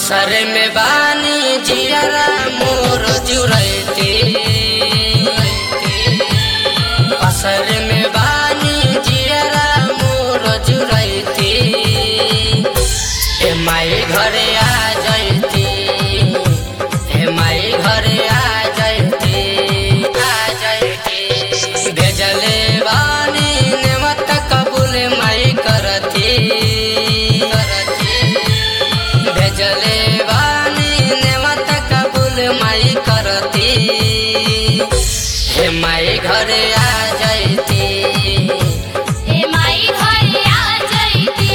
असर में बानी जियरा मोर जुरैते असर में बानी जियरा मोर जुरैते ए माई घरे आ जैती ए माई घरे आ जैती आ जैती भेजले बानी नेमत कबूल माई करती करती भेजले बानी नेमत कबूल माई करती हे माई घरे आ जैती हे माई घरे आ जैती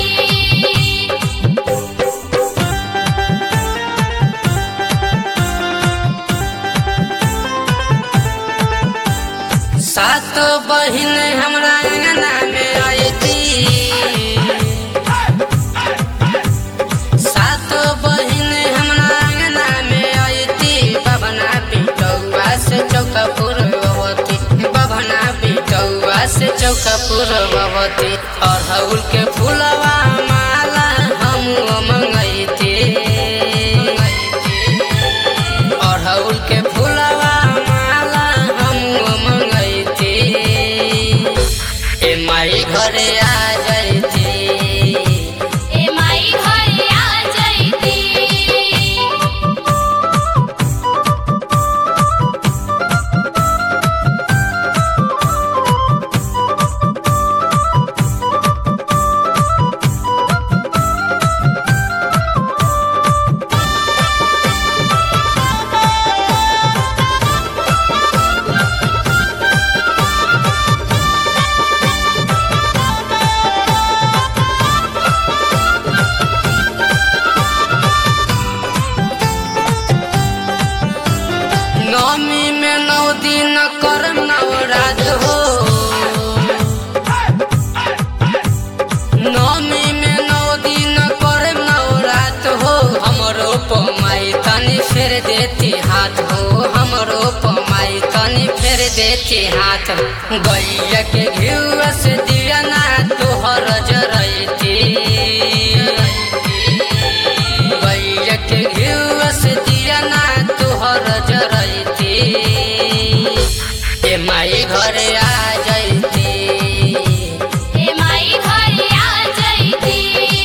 सात बहिन हमरा अंगना में आयती सात बहिन हमरा अंगना में आयती बबना बिटौआ से चौका पूर्ववती बबना बिटौआ से चौका पूर्ववती अड़हुल के फूलवा माला हम मंगैती अड़हुल के फूलवा माला हम मंगैती ए माई घरे आ जैती हे माई घरे आ जैती नौमी में नौ दिन करम नवरात हो नौमी में नौ दिन करम नवरात हो हमरो पमाई तनी फेर देती हाथ हो हमरो पमाई तनी फेर देती हाथ गैया के घिउआ से दिया ना तोहर जरैती गैया के घिउआ से दिया ना तोहर जरैती ए माई घरे आ जैती हे माई घरे आ जैती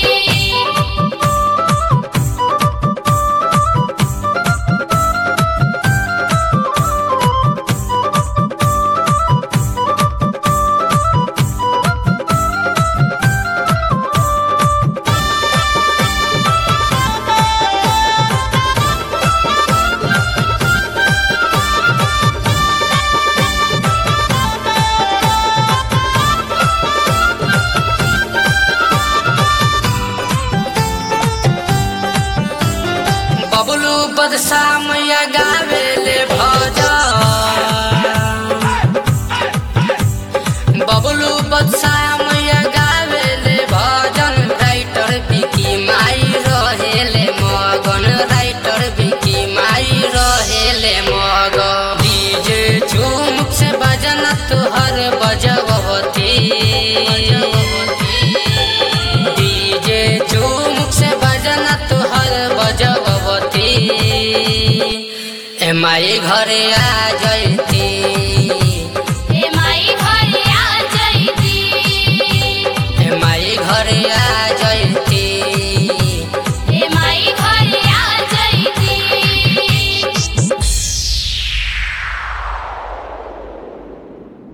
बबलू बदशामैया गावेले भजन बबलू बदशामैया गावेले भजन राइटर बिकी माई रहेले मगन राइटर बिकी माई रहेले मगन डीजे झुमुक से बजन तुहर बजवती डीजे झुमुक से बजन तुहर बजवती ए माई घरे आ जैती